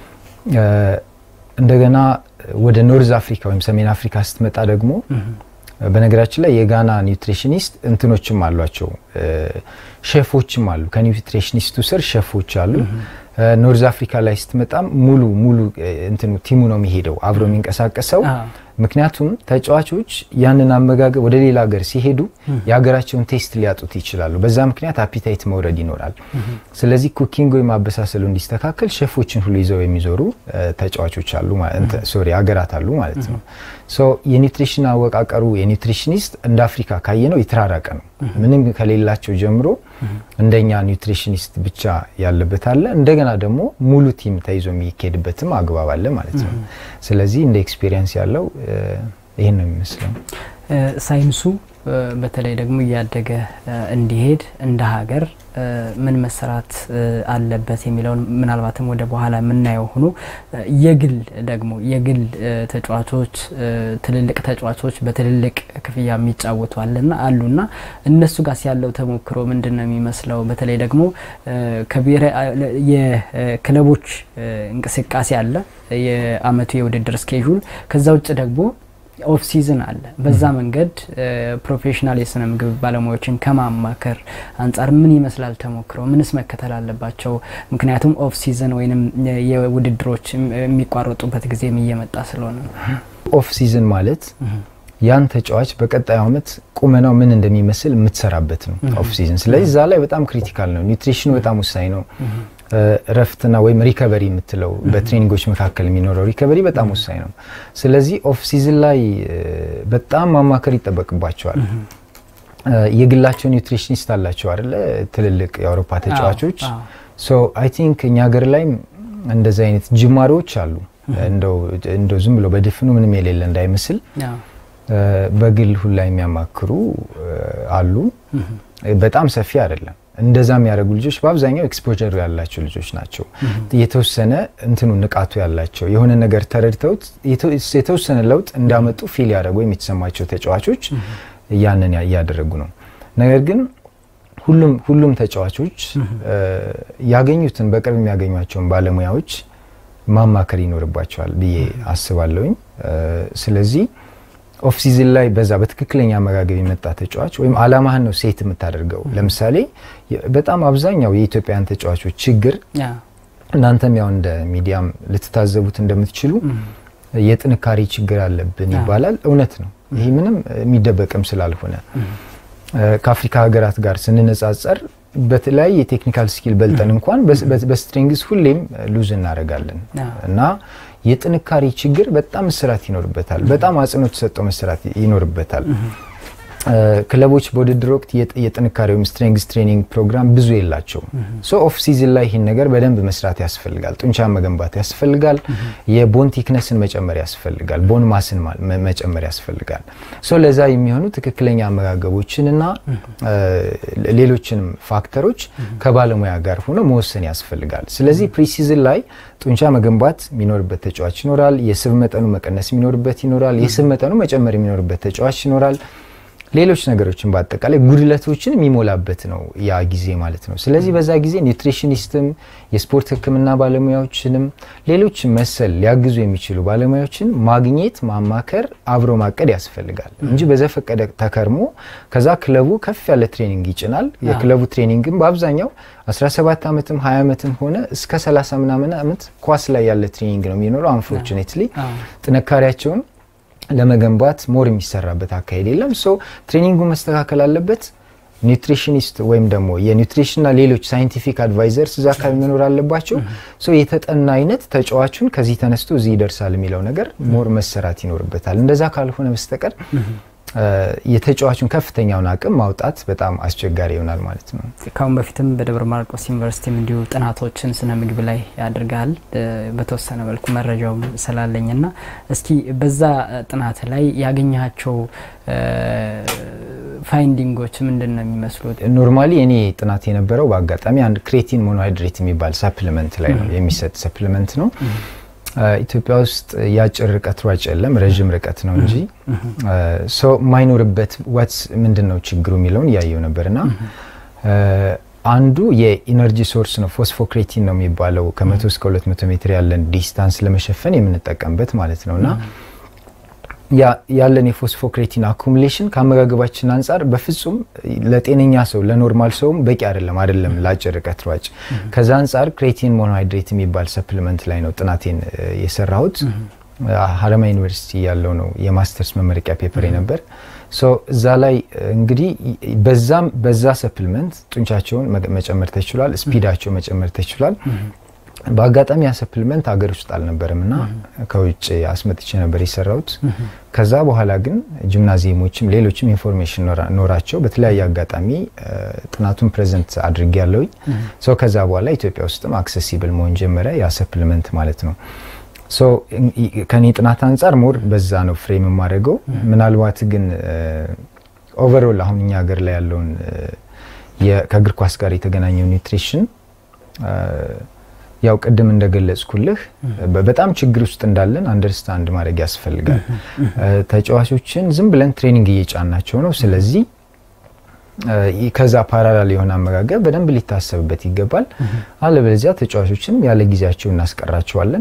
እንደገና ወደ ኖርዝ አፍሪካ ወይም ሰሜን አፍሪካ ስትመጣ ደግሞ በነገራችን ላይ የጋና ኒውትሪሽኒስት እንትኖችም አሏቸው፣ ሼፎችም አሉ። ከኒውትሪሽኒስቱ ስር ሼፎች አሉ። ኖርዝ አፍሪካ ላይ ስትመጣም ሙሉ ሙሉ እንትኑ ቲሙ ነው የሚሄደው አብሮ የሚንቀሳቀሰው። ምክንያቱም ተጫዋቾች ያንን አመጋገብ ወደ ሌላ ሀገር ሲሄዱ የሀገራቸውን ቴስት ሊያጡት ይችላሉ። በዛ ምክንያት አፒታይት መውረድ ይኖራል። ስለዚህ ኩኪንግ ወይም አበሳሰሉ እንዲስተካከል ሼፎችን ሁሉ ይዘው የሚዞሩ ተጫዋቾች አሉ፣ ሶሪ ሀገራት አሉ ማለት ነው። የኒውትሪሽን አወቃቀሩ የኒውትሪሽኒስት እንደ አፍሪካ ካየ ነው የተራራቀ ነው። ምንም ከሌላቸው ጀምሮ እንደኛ ኒውትሪሽኒስት ብቻ ያለበት አለ። እንደገና ደግሞ ሙሉ ቲም ተይዞ የሚካሄድበትም አግባብ አለ ማለት ነው። ስለዚህ እንደ ኤክስፔሪየንስ ያለው ይህን ነው የሚመስለው። ሳይንሱ በተለይ ደግሞ እያደገ እንዲሄድ እንደ ሀገር ምን መሰራት አለበት የሚለውን ምናልባትም ወደ በኋላ የምናየው ሆኖ የግል ደግሞ የግል ተጫዋቾች ትልልቅ ተጫዋቾች በትልልቅ ክፍያ የሚጫወቱ አለና አሉና እነሱ ጋር ያለው ተሞክሮ ምንድን ነው የሚመስለው? በተለይ ደግሞ የክለቦች እንቅስቃሴ አለ፣ የአመቱ የውድድር ስኬጁል ከዛ ውጭ ደግሞ ኦፍ ሲዝን አለ። በዛ መንገድ ፕሮፌሽናል የስነ ምግብ ባለሙያዎችን ከማማከር አንጻር ምን ይመስላል ተሞክሮ? ምንስ መከተል አለባቸው? ምክንያቱም ኦፍ ሲዝን ወይም የውድድሮች የሚቋረጡበት ጊዜም እየመጣ ስለሆነ ነው። ኦፍ ሲዝን ማለት ያን ተጫዋች በቀጣዩ አመት ቁመናው ምን እንደሚመስል የምትሰራበት ነው ኦፍ ሲዝን። ስለዚህ እዛ ላይ በጣም ክሪቲካል ነው። ኒውትሪሽኑ በጣም ወሳኝ ነው። እረፍትና ወይም ሪከቨሪ የምትለው በትሬኒንጎች መካከል የሚኖረው ሪከቨሪ በጣም ወሳኝ ነው። ስለዚህ ኦፍ ሲዝን ላይ በጣም ማማከር ይጠበቅባቸዋል። የግላቸው ኒውትሪሽኒስት አላቸው አይደለ? ትልልቅ የአውሮፓ ተጫዋቾች። ሶ አይ ቲንክ እኛ ሀገር ላይም እንደዚህ አይነት ጅማሬዎች አሉ። እንደው ዝም ብሎ በድፍኑ ምንም የሌለ እንዳይመስል በግል ሁላ የሚያማክሩ አሉ። በጣም ሰፊ አይደለም። እንደዛ የሚያደርጉ ልጆች በአብዛኛው ኤክስፖጀር ያላቸው ልጆች ናቸው። የተወሰነ እንትኑ ንቃቱ ያላቸው የሆነ ነገር ተረድተውት የተወሰነ ለውጥ እንዳመጡ ፊል ያደረጉ የሚተሰማቸው ተጫዋቾች ያንን እያደረጉ ነው። ነገር ግን ሁሉም ሁሉም ተጫዋቾች ያገኙትን በቅርብ የሚያገኟቸውን ባለሙያዎች ማማከር ይኖርባቸዋል ብዬ አስባለሁኝ። ስለዚህ ኦፍ ሲዝን ላይ በዛ በትክክለኛ አመጋገብ የመጣ ተጫዋች ወይም አላማህን ነው ሴት የምታደርገው። ለምሳሌ በጣም አብዛኛው የኢትዮጵያን ተጫዋቾች ችግር እናንተም ያው እንደ ሚዲያም ልትታዘቡት እንደምትችሉ የጥንካሬ ችግር አለብን ይባላል። እውነት ነው። ይህ ምንም የሚደበቅም ስላልሆነ ከአፍሪካ ሀገራት ጋር ስንነጻጸር በተለያየ የቴክኒካል ስኪል በልጠን እንኳን በስትሪንግስ ሁሌም ሉዝ እናደርጋለን እና የጥንካሬ ችግር በጣም መስራት ይኖርበታል። በጣም አጽንኦት ተሰጥቶ መስራት ይኖርበታል። ክለቦች በውድድር ወቅት የጥንካሬ ወይም ስትሬንግስ ትሬኒንግ ፕሮግራም ብዙ የላቸውም። ሶ ኦፍ ሲዝን ላይ ይህን ነገር በደንብ መስራት ያስፈልጋል። ጡንቻ መገንባት ያስፈልጋል። የቦን ቲክነስን መጨመር ያስፈልጋል። ቦን ማስን መጨመር ያስፈልጋል። ሶ ለዛ የሚሆኑ ትክክለኛ አመጋገቦችን እና ሌሎችንም ፋክተሮች ከባለሙያ ጋር ሆኖ መወሰን ያስፈልጋል። ስለዚህ ፕሪሲዝን ላይ ጡንቻ መገንባት የሚኖርበት ተጫዋች ይኖራል። የስብ መጠኑ መቀነስ የሚኖርበት ይኖራል። የስብ መጠኑ መጨመር የሚኖርበት ተጫዋች ይኖራል። ሌሎች ነገሮችን በአጠቃላይ ጉድለቶችን የሚሞላበት ነው ያ ጊዜ ማለት ነው። ስለዚህ በዛ ጊዜ ኒውትሪሽኒስትም የስፖርት ሕክምና ባለሙያዎችንም ሌሎች መሰል ሊያግዙ የሚችሉ ባለሙያዎችን ማግኘት፣ ማማከር፣ አብሮ ማቀድ ያስፈልጋል እንጂ በዘፈቀደ ተከርሞ ከዛ ክለቡ ከፍ ያለ ትሬኒንግ ይጭናል። የክለቡ ትሬኒንግም በአብዛኛው 17 ዓመትም 20 ዓመትም ሆነ እስከ 30 ምናምን ዓመት ኳስ ላይ ያለ ትሬኒንግ ነው የሚኖረው። አንፎርቹኔትሊ ጥንካሬያቸውን ለመገንባት ሞር የሚሰራበት አካሄድ የለም። ሶ ትሬኒንጉ መስተካከል አለበት። ኒውትሪሽኒስት ወይም ደግሞ የኒውትሪሽንና ሌሎች ሳይንቲፊክ አድቫይዘርስ እዛ አካባቢ መኖር አለባቸው። ሶ የተጠና አይነት ተጫዋቹን ከዚህ ተነስቶ እዚህ ይደርሳል የሚለው ነገር ሞር መሰራት ይኖርበታል። እንደዛ ካልሆነ በስተቀር የተጫዋቹን ከፍተኛውን አቅም ማውጣት በጣም አስቸጋሪ ይሆናል ማለት ነው። ካሁን በፊትም በደብረ ማርቆስ ዩኒቨርሲቲም እንዲሁ ጥናቶችን ስነ ምግብ ላይ ያድርጋል በተወሰነ መልኩ መረጃውም ስላለኝ ና እስኪ በዛ ጥናት ላይ ያገኛቸው ፋይንዲንጎች ምንድን ነው የሚመስሉት? ኖርማሊ እኔ ጥናት የነበረው በአጋጣሚ አንድ ክሬቲን ሞኖሃይድሬት የሚባል ሰፕሊመንት ላይ ነው የሚሰጥ ሰፕሊመንት ነው። ኢትዮጵያ ውስጥ የአጭር ርቀት ሯጭ የለም፣ ረዥም ርቀት ነው እንጂ ሰው የማይኖርበት ዋትስ ምንድን ነው ችግሩ የሚለውን እያየው ነበር እና አንዱ የኢነርጂ ሶርስ ነው። ፎስፎክሬቲን ነው የሚባለው ከመቶ እስከ ሁለት መቶ ሜትር ያለን ዲስታንስ ለመሸፈን የምንጠቀምበት ማለት ነው እና ያለን የፎስፎክሬቲን አኩሙሌሽን ከአመጋገባችን አንጻር በፍጹም ለጤነኛ ሰው ለኖርማል ሰውም በቂ አይደለም አይደለም ለአጭር ርቀት ሯጭ። ከዛ አንጻር ክሬቲን ሞኖሃይድሬት የሚባል ሰፕሊመንት ላይ ነው ጥናቴን የሰራሁት። ሀረማያ ዩኒቨርሲቲ ያለው ነው የማስተርስ መመረቂያ ፔፐር ነበር። እዛ ላይ እንግዲህ በዛም በዛ ሰፕሊመንት ጡንቻቸውን መጨመር ተችሏል፣ ስፒዳቸው መጨመር ተችሏል። በአጋጣሚ ያ ሰፕሊመንት ሀገር ውስጥ አልነበረም እና ከውጭ አስመጥቼ ነበር የሰራሁት። ከዛ በኋላ ግን ጂምናዚየሞችም ሌሎችም ኢንፎርሜሽን ኖራቸው በተለያየ አጋጣሚ ጥናቱን ፕሬዘንት አድርጌ ያለውኝ ሰው ከዛ በኋላ ኢትዮጵያ ውስጥም አክሰሲብል መሆን ጀመረ ያ ሰፕሊመንት ማለት ነው። ከኔ ጥናት አንጻር ሞር በዛ ነው ፍሬም የማደርገው። ምናልባት ግን ኦቨርኦል አሁን እኛ ሀገር ላይ ያለውን ከእግር ኳስ ጋር የተገናኘው ኒውትሪሽን ያው ቅድም እንደገለጽኩልህ በጣም ችግር ውስጥ እንዳለን አንደርስታንድ ማድረግ ያስፈልጋል። ተጫዋቾችን ዝም ብለን ትሬኒንግ እየጫናቸው ነው። ስለዚህ ከዛ ፓራላል የሆነ አመጋገብ በደንብ ሊታሰብበት ይገባል። አለበለዚያ ተጫዋቾችንም ያለ ጊዜያቸው እናስቀራቸዋለን።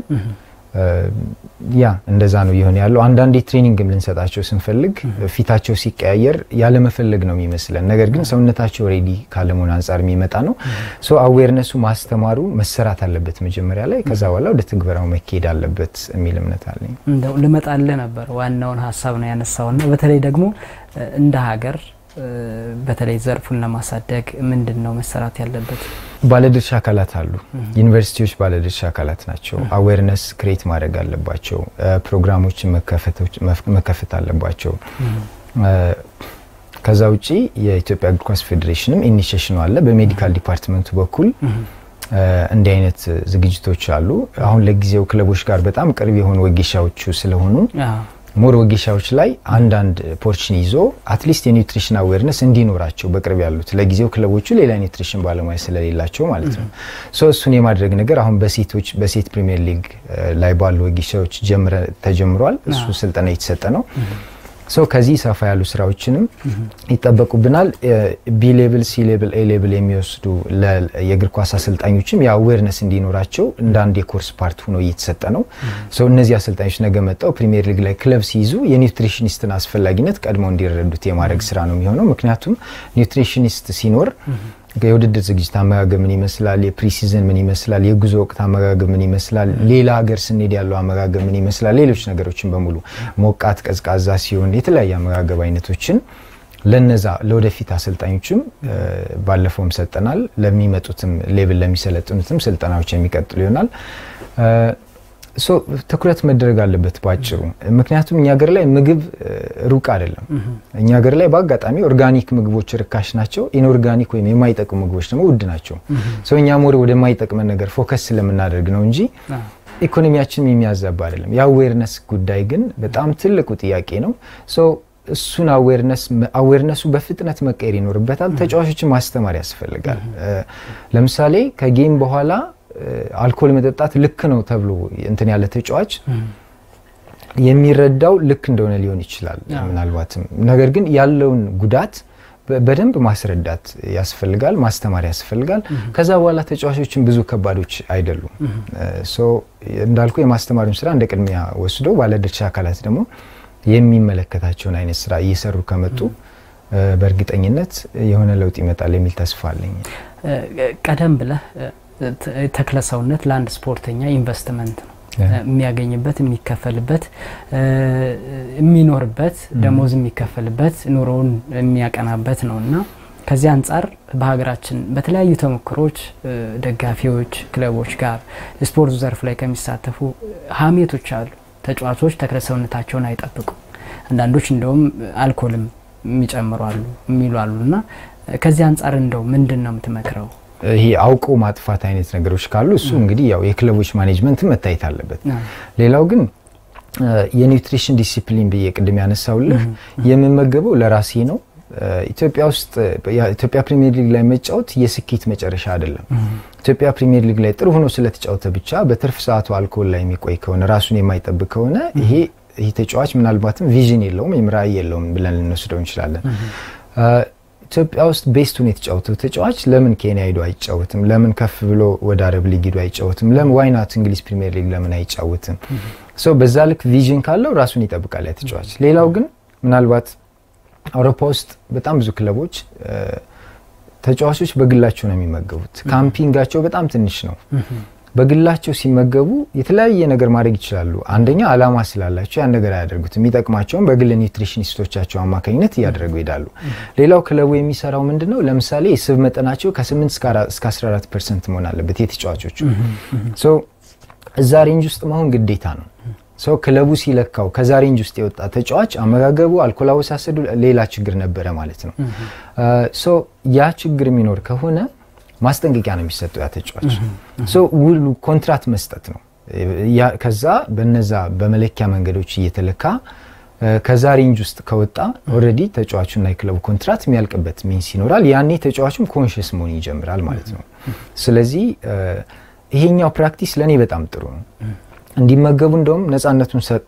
ያ እንደዛ ነው እየሆነ ያለው። አንዳንዴ ትሬኒንግም ልንሰጣቸው ስንፈልግ ፊታቸው ሲቀያየር ያለመፈለግ ነው የሚመስለን፣ ነገር ግን ሰውነታቸው ሬዲ ካለመሆን አንጻር የሚመጣ ነው። ሶ አዌርነሱ ማስተማሩ መሰራት አለበት መጀመሪያ ላይ፣ ከዛ በኋላ ወደ ትግበራው መካሄድ አለበት የሚል እምነት አለኝ። እንደው ልመጣልህ ነበር ዋናውን ሀሳብ ነው ያነሳውና በተለይ ደግሞ እንደ ሀገር በተለይ ዘርፉን ለማሳደግ ምንድን ነው መሰራት ያለበት? ባለድርሻ አካላት አሉ። ዩኒቨርሲቲዎች ባለድርሻ አካላት ናቸው። አዌርነስ ክሬት ማድረግ አለባቸው። ፕሮግራሞችን መከፈት አለባቸው። ከዛ ውጪ የኢትዮጵያ እግር ኳስ ፌዴሬሽንም ኢኒሽሽኑ አለ። በሜዲካል ዲፓርትመንቱ በኩል እንዲህ አይነት ዝግጅቶች አሉ። አሁን ለጊዜው ክለቦች ጋር በጣም ቅርብ የሆኑ ወጌሻዎቹ ስለሆኑ ሞር ወጌሻዎች ላይ አንዳንድ ፖርችን ይዞ አትሊስት የኒውትሪሽን አዌርነስ እንዲኖራቸው በቅርብ ያሉት ለጊዜው ክለቦቹ ሌላ ኒውትሪሽን ባለሙያ ስለሌላቸው ማለት ነው። ሶ እሱን የማድረግ ነገር አሁን በሴቶች በሴት ፕሪሚየር ሊግ ላይ ባሉ ወጌሻዎች ተጀምሯል። እሱ ስልጠና የተሰጠ ነው። ሶ ከዚህ ሰፋ ያሉ ስራዎችንም ይጠበቁብናል። ቢ ሌብል፣ ሲ ሌብል፣ ኤ ሌብል የሚወስዱ የእግር ኳስ አሰልጣኞችም የአዌርነስ እንዲኖራቸው እንደ አንድ የኮርስ ፓርት ሆኖ እየተሰጠ ነው። ሶ እነዚህ አሰልጣኞች ነገ መጣው ፕሪሚየር ሊግ ላይ ክለብ ሲይዙ የኒውትሪሽኒስትን አስፈላጊነት ቀድመው እንዲረዱት የማድረግ ስራ ነው የሚሆነው። ምክንያቱም ኒውትሪሽኒስት ሲኖር የውድድር ዝግጅት አመጋገብ ምን ይመስላል፣ የፕሪሲዝን ምን ይመስላል፣ የጉዞ ወቅት አመጋገብ ምን ይመስላል፣ ሌላ ሀገር ስንሄድ ያለው አመጋገብ ምን ይመስላል፣ ሌሎች ነገሮችን በሙሉ ሞቃት፣ ቀዝቃዛ ሲሆን የተለያየ አመጋገብ አይነቶችን ለነዛ ለወደፊት አሰልጣኞችም ባለፈውም ሰጠናል። ለሚመጡትም ሌብል ለሚሰለጥኑትም ስልጠናዎች የሚቀጥሉ ይሆናል። ሶ ትኩረት መደረግ አለበት ባጭሩ። ምክንያቱም እኛ ሀገር ላይ ምግብ ሩቅ አይደለም። እኛ ሀገር ላይ በአጋጣሚ ኦርጋኒክ ምግቦች ርካሽ ናቸው። ኢንኦርጋኒክ ወይም የማይጠቅሙ ምግቦች ደግሞ ውድ ናቸው። ሰው እኛ ሞር ወደማይጠቅመን ነገር ፎከስ ስለምናደርግ ነው እንጂ ኢኮኖሚያችንም የሚያዛባ አይደለም። የአዌርነስ ጉዳይ ግን በጣም ትልቁ ጥያቄ ነው። እሱን አዌርነሱ በፍጥነት መቀየር ይኖርበታል። ተጫዋቾችን ማስተማር ያስፈልጋል። ለምሳሌ ከጌም በኋላ አልኮል መጠጣት ልክ ነው ተብሎ እንትን ያለ ተጫዋች የሚረዳው ልክ እንደሆነ ሊሆን ይችላል ምናልባትም። ነገር ግን ያለውን ጉዳት በደንብ ማስረዳት ያስፈልጋል፣ ማስተማር ያስፈልጋል። ከዛ በኋላ ተጫዋቾችን ብዙ ከባዶች አይደሉም። እንዳልኩ የማስተማሩን ስራ እንደ ቅድሚያ ወስዶ ባለድርሻ አካላት ደግሞ የሚመለከታቸውን አይነት ስራ እየሰሩ ከመጡ በእርግጠኝነት የሆነ ለውጥ ይመጣል የሚል ተስፋ አለኝ። ቀደም ብለህ ተክለ ሰውነት ለአንድ ስፖርተኛ ኢንቨስትመንት ነው የሚያገኝበት የሚከፈልበት የሚኖርበት ደሞዝ የሚከፈልበት ኑሮውን የሚያቀናበት ነው እና ከዚህ አንጻር በሀገራችን በተለያዩ ተሞክሮች ደጋፊዎች ክለቦች ጋር ስፖርቱ ዘርፍ ላይ ከሚሳተፉ ሀሜቶች አሉ። ተጫዋቾች ተክለ ሰውነታቸውን አይጠብቁም። አንዳንዶች እንደውም አልኮልም የሚጨምሩ አሉ የሚሉ አሉ እና ከዚህ አንጻር እንደው ምንድን ነው የምትመክረው? ይሄ አውቆ ማጥፋት አይነት ነገሮች ካሉ እሱ እንግዲህ ያው የክለቦች ማኔጅመንት መታየት አለበት። ሌላው ግን የኒውትሪሽን ዲሲፕሊን ብዬ ቅድም ያነሳውልህ የምመገበው ለራሴ ነው። ኢትዮጵያ ውስጥ ኢትዮጵያ ፕሪሚየር ሊግ ላይ መጫወት የስኬት መጨረሻ አይደለም። ኢትዮጵያ ፕሪሚየር ሊግ ላይ ጥሩ ሆኖ ስለተጫወተ ብቻ በትርፍ ሰዓቱ አልኮል ላይ የሚቆይ ከሆነ ራሱን የማይጠብቅ ከሆነ ይሄ ይህ ተጫዋች ምናልባትም ቪዥን የለውም ወይም ራዕይ የለውም ብለን ልንወስደው እንችላለን። ኢትዮጵያ ውስጥ ቤስቱን የተጫወተው ተጫዋች ለምን ኬንያ ሂዶ አይጫወትም? ለምን ከፍ ብሎ ወደ አረብ ሊግ ሂዶ አይጫወትም? ለምን ዋይናት እንግሊዝ ፕሪሚየር ሊግ ለምን አይጫወትም? ሰው በዛ ልክ ቪዥን ካለው ራሱን ይጠብቃል ያ ተጫዋች። ሌላው ግን ምናልባት አውሮፓ ውስጥ በጣም ብዙ ክለቦች ተጫዋቾች በግላቸው ነው የሚመገቡት። ካምፒንጋቸው በጣም ትንሽ ነው። በግላቸው ሲመገቡ የተለያየ ነገር ማድረግ ይችላሉ። አንደኛ አላማ ስላላቸው ያን ነገር አያደርጉትም። የሚጠቅማቸውን በግል ኒውትሪሽኒስቶቻቸው አማካኝነት እያደረጉ ይሄዳሉ። ሌላው ክለቡ የሚሰራው ምንድን ነው? ለምሳሌ የስብ መጠናቸው ከ8 እስከ 14 ፐርሰንት መሆን አለበት የተጫዋቾቹ። እዛ ሬንጅ ውስጥ መሆን ግዴታ ነው። ሰው ክለቡ ሲለካው ከዛ ሬንጅ ውስጥ የወጣ ተጫዋች አመጋገቡ፣ አልኮል አወሳሰዱ ሌላ ችግር ነበረ ማለት ነው። ያ ችግር የሚኖር ከሆነ ማስጠንቀቂያ ነው የሚሰጠው ያ ተጫዋች። ውሉ ኮንትራት መስጠት ነው። ከዛ በነዛ በመለኪያ መንገዶች እየተለካ ከዛ ሬንጅ ውስጥ ከወጣ ኦልሬዲ ተጫዋቹና የክለቡ ኮንትራት የሚያልቅበት ሚንስ ይኖራል። ያኔ ተጫዋቹም ኮንሽስ መሆን ይጀምራል ማለት ነው። ስለዚህ ይሄኛው ፕራክቲስ ለእኔ በጣም ጥሩ ነው። እንዲመገቡ እንደውም ነፃነቱን ሰጥቶ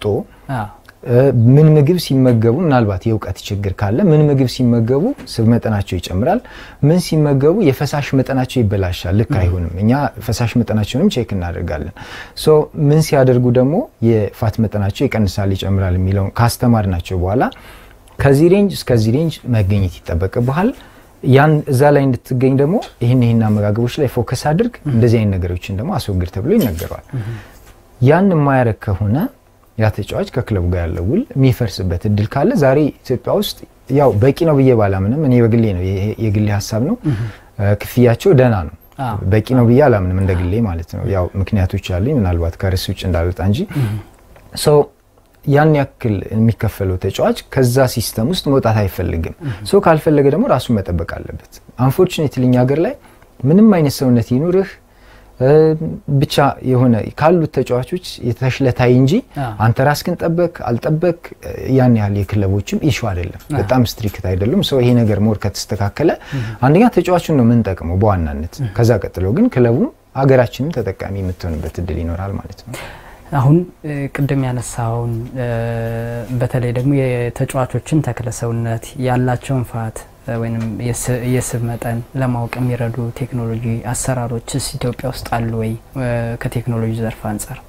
ምን ምግብ ሲመገቡ ምናልባት የእውቀት ችግር ካለ ምን ምግብ ሲመገቡ ስብ መጠናቸው ይጨምራል፣ ምን ሲመገቡ የፈሳሽ መጠናቸው ይበላሻል፣ ልክ አይሆንም። እኛ ፈሳሽ መጠናቸውንም ቼክ እናደርጋለን። ሶ ምን ሲያደርጉ ደግሞ የፋት መጠናቸው ይቀንሳል፣ ይጨምራል የሚለውን ካስተማር ናቸው በኋላ ከዚህ ሬንጅ እስከዚህ ሬንጅ መገኘት ይጠበቅብሃል። ያን እዛ ላይ እንድትገኝ ደግሞ ይህን ይህን አመጋገቦች ላይ ፎከስ አድርግ፣ እንደዚህ አይነት ነገሮችን ደግሞ አስወግድ ተብሎ ይነገረዋል። ያን የማያረግ ከሆነ ያ ተጫዋች ከክለቡ ጋር ያለው ውል የሚፈርስበት እድል ካለ ዛሬ ኢትዮጵያ ውስጥ ያው በቂ ነው ብዬ ባላምንም እኔ በግሌ ነው የግሌ ሀሳብ ነው። ክፍያቸው ደህና ነው። በቂ ነው ብዬ አላምንም እንደ ግሌ ማለት ነው። ያው ምክንያቶች አሉኝ ምናልባት ከርዕስ ውጭ እንዳልወጣ እንጂ ሰው ያን ያክል የሚከፈለው ተጫዋች ከዛ ሲስተም ውስጥ መውጣት አይፈልግም። ሰው ካልፈለገ ደግሞ ራሱን መጠበቅ አለበት። አንፎርቹኔትሊ እኛ ሀገር ላይ ምንም አይነት ሰውነት ይኑርህ ብቻ የሆነ ካሉት ተጫዋቾች የተሽለታይ እንጂ አንተ ራስክን ጠበቅ አልጠበቅ ያን ያህል የክለቦችም ኢሹ አይደለም። በጣም ስትሪክት አይደሉም። ሰው ይሄ ነገር ሞር ከተስተካከለ አንደኛ ተጫዋቹን ነው የምንጠቅመው በዋናነት ከዛ ቀጥሎ ግን ክለቡም ሀገራችንም ተጠቃሚ የምትሆንበት እድል ይኖራል ማለት ነው። አሁን ቅድም ያነሳውን በተለይ ደግሞ የተጫዋቾችን ተክለ ሰውነት ያላቸውን ፋት ወይም የስብ መጠን ለማወቅ የሚረዱ ቴክኖሎጂ አሰራሮችስ ኢትዮጵያ ውስጥ አሉ ወይ? ከቴክኖሎጂ ዘርፍ አንጻር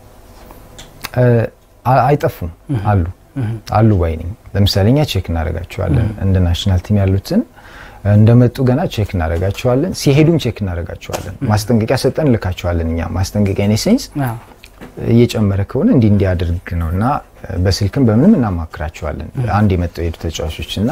አይጠፉም። አሉ አሉ ባይ ነኝ። ለምሳሌ እኛ ቼክ እናደርጋቸዋለን። እንደ ናሽናል ቲም ያሉትን እንደመጡ ገና ቼክ እናደርጋቸዋለን። ሲሄዱም ቼክ እናደርጋቸዋለን። ማስጠንቀቂያ ሰጠን እንልካቸዋለን። እኛ ማስጠንቀቂያ ኔ ሴንስ እየጨመረ ከሆነ እንዲህ እንዲያደርግ ነው እና በስልክም በምንም እናማክራቸዋለን። አንድ የመጣው የሄዱ ተጫዋቾች እና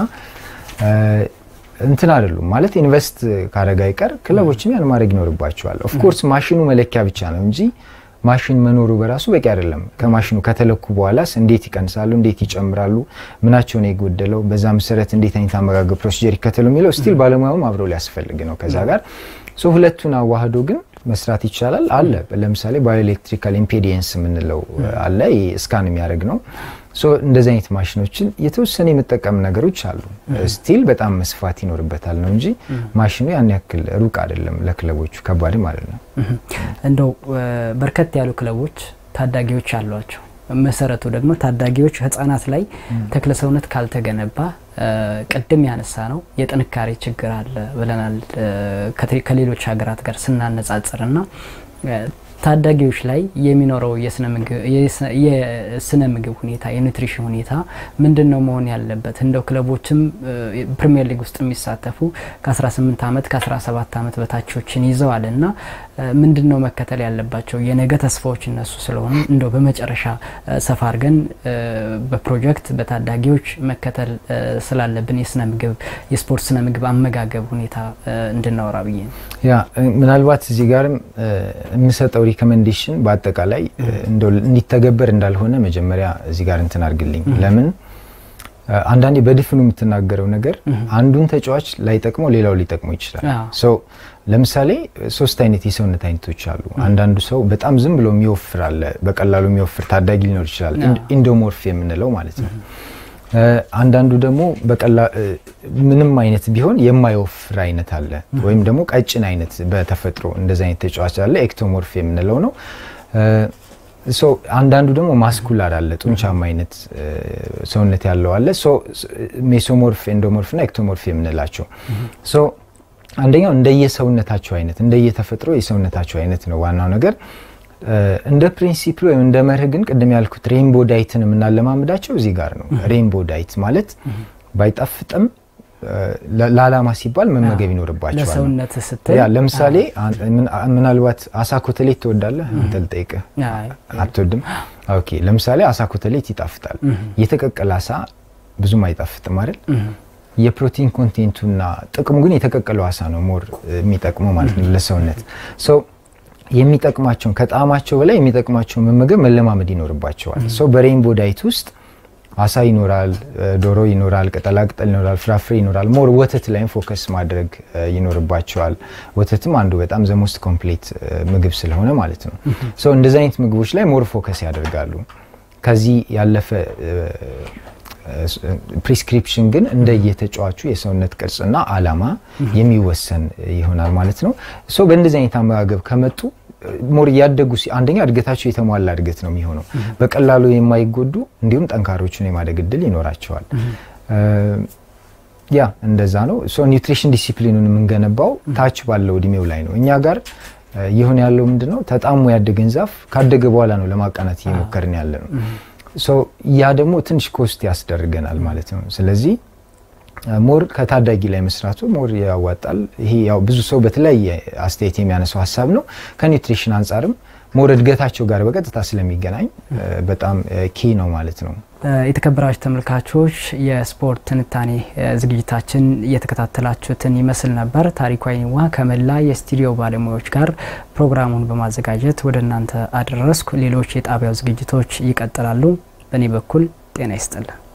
እንትን አይደሉም ማለት ኢንቨስት ካረጋ አይቀር ክለቦችም ያን ማድረግ ይኖርባቸዋል። ኦፍኮርስ ማሽኑ መለኪያ ብቻ ነው እንጂ ማሽን መኖሩ በራሱ በቂ አይደለም። ከማሽኑ ከተለኩ በኋላስ እንዴት ይቀንሳሉ፣ እንዴት ይጨምራሉ፣ ምናቸው ነው የጎደለው፣ በዛ መሰረት እንዴት አይነት አመጋገብ ፕሮሲጀር ይከተሉ የሚለው ስቲል ባለሙያውም አብረው ሊያስፈልግ ነው ከዛ ጋር ሶ ሁለቱን አዋህዶ ግን መስራት ይቻላል። አለ ለምሳሌ ባዮኤሌክትሪካል ኢምፔዲየንስ የምንለው አለ ስካን የሚያደርግ ነው። እንደዚህ አይነት ማሽኖችን የተወሰነ የመጠቀም ነገሮች አሉ። ስቲል በጣም መስፋት ይኖርበታል ነው እንጂ ማሽኑ ያን ያክል ሩቅ አይደለም፣ ለክለቦቹ ከባድም አይደለም። እንደው በርከት ያሉ ክለቦች ታዳጊዎች አሏቸው። መሰረቱ ደግሞ ታዳጊዎች ህጻናት ላይ ተክለ ሰውነት ካልተገነባ ቅድም ያነሳ ነው የጥንካሬ ችግር አለ ብለናል ከሌሎች ሀገራት ጋር ስናነጻጽር ና ታዳጊዎች ላይ የሚኖረው የስነ ምግብ ሁኔታ የኑትሪሽን ሁኔታ ምንድን ነው መሆን ያለበት? እንደው ክለቦችም ፕሪሚየር ሊግ ውስጥ የሚሳተፉ ከ18 ዓመት ከ17 ዓመት በታቾችን ይዘዋል እና ምንድን ነው መከተል ያለባቸው የነገ ተስፋዎች እነሱ ስለሆኑ እንደው በመጨረሻ ሰፋ አድርገን በፕሮጀክት በታዳጊዎች መከተል ስላለብን የስነ ምግብ የስፖርት ስነ ምግብ አመጋገብ ሁኔታ እንድናወራ ብዬ ነው። ያ ምናልባት እዚህ ጋርም የምሰጠው ሪኮሜንዴሽን በአጠቃላይ እንደው እንዲተገበር እንዳልሆነ መጀመሪያ እዚህ ጋር እንትን አድርግልኝ። ለምን አንዳንዴ በድፍኑ የምትናገረው ነገር አንዱን ተጫዋች ላይጠቅመው ሌላው ሊጠቅመው ይችላል። ለምሳሌ ሶስት አይነት የሰውነት አይነቶች አሉ። አንዳንዱ ሰው በጣም ዝም ብሎ የሚወፍር አለ፣ በቀላሉ የሚወፍር ታዳጊ ሊኖር ይችላል፣ ኢንዶሞርፍ የምንለው ማለት ነው። አንዳንዱ ደግሞ ምንም አይነት ቢሆን የማይወፍር አይነት አለ፣ ወይም ደግሞ ቀጭን አይነት በተፈጥሮ እንደዚ አይነት ተጫዋች አለ፣ ኤክቶሞርፍ የምንለው ነው። አንዳንዱ ደግሞ ማስኩላር አለ፣ ጡንቻማ አይነት ሰውነት ያለው አለ። ሜሶሞርፍ፣ ኤንዶሞርፍ እና ኤክቶሞርፍ የምንላቸው አንደኛው እንደየሰውነታቸው አይነት እንደየተፈጥሮ የሰውነታቸው አይነት ነው ዋናው ነገር። እንደ ፕሪንሲፕል ወይም እንደ መርህ ግን ቅድም ያልኩት ሬንቦ ዳይትን የምናለማምዳቸው እዚህ ጋር ነው። ሬንቦ ዳይት ማለት ባይጣፍጥም ለዓላማ ሲባል መመገብ ይኖርባቸዋል። ለሰውነት ስትል ለምሳሌ ምናልባት አሳ ኮተሌት ትወዳለህ? አንተ ልጠይቅህ። አትወድም? ኦኬ። ለምሳሌ አሳ ኮተሌት ይጣፍጣል። የተቀቀለ አሳ ብዙም አይጣፍጥም አይደል? የፕሮቲን ኮንቴንቱና ጥቅሙ ግን የተቀቀለው አሳ ነው ሞር የሚጠቅመው ማለት ነው ለሰውነት ሰው የሚጠቅማቸውን ከጣዕማቸው በላይ የሚጠቅማቸውን መመገብ መለማመድ ይኖርባቸዋል። ሰው በሬንቦ ዳይት ውስጥ አሳ ይኖራል፣ ዶሮ ይኖራል፣ ቅጠላቅጠል ይኖራል፣ ፍራፍሬ ይኖራል። ሞር ወተት ላይም ፎከስ ማድረግ ይኖርባቸዋል። ወተትም አንዱ በጣም ዘሞስት ኮምፕሌት ምግብ ስለሆነ ማለት ነው። ሰው እንደዚህ አይነት ምግቦች ላይ ሞር ፎከስ ያደርጋሉ። ከዚህ ያለፈ ፕሪስክሪፕሽን ግን እንደየተጫዋቹ የሰውነት ቅርጽና አላማ የሚወሰን ይሆናል ማለት ነው። ሶ በእንደዚህ አይነት አመጋገብ ከመጡ ሞር እያደጉ አንደኛ እድገታቸው የተሟላ እድገት ነው የሚሆነው። በቀላሉ የማይጎዱ እንዲሁም ጠንካሮችን የማደግ እድል ይኖራቸዋል። ያ እንደዛ ነው። ሶ ኒውትሪሽን ዲሲፕሊኑን የምንገነባው ታች ባለው እድሜው ላይ ነው። እኛ ጋር ይሁን ያለው ምንድን ነው ተጣሞ ያደገን ዛፍ ካደገ በኋላ ነው ለማቃናት እየሞከርን ያለ ነው። ያ ደግሞ ትንሽ ኮስት ያስደርገናል ማለት ነው። ስለዚህ ሞር ከታዳጊ ላይ መስራቱ ሞር ያዋጣል። ይሄ ያው ብዙ ሰው በተለያየ አስተያየት የሚያነሳው ሀሳብ ነው። ከኒውትሪሽን አንጻርም ሞር እድገታቸው ጋር በቀጥታ ስለሚገናኝ በጣም ኪ ነው ማለት ነው። የተከበራችሁ ተመልካቾች የስፖርት ትንታኔ ዝግጅታችን እየተከታተላችሁትን ይመስል ነበር። ታሪኩ አይኒዋ ከመላ የስቱዲዮ ባለሙያዎች ጋር ፕሮግራሙን በማዘጋጀት ወደ እናንተ አደረስኩ። ሌሎች የጣቢያው ዝግጅቶች ይቀጥላሉ። በእኔ በኩል ጤና ይስጥልን።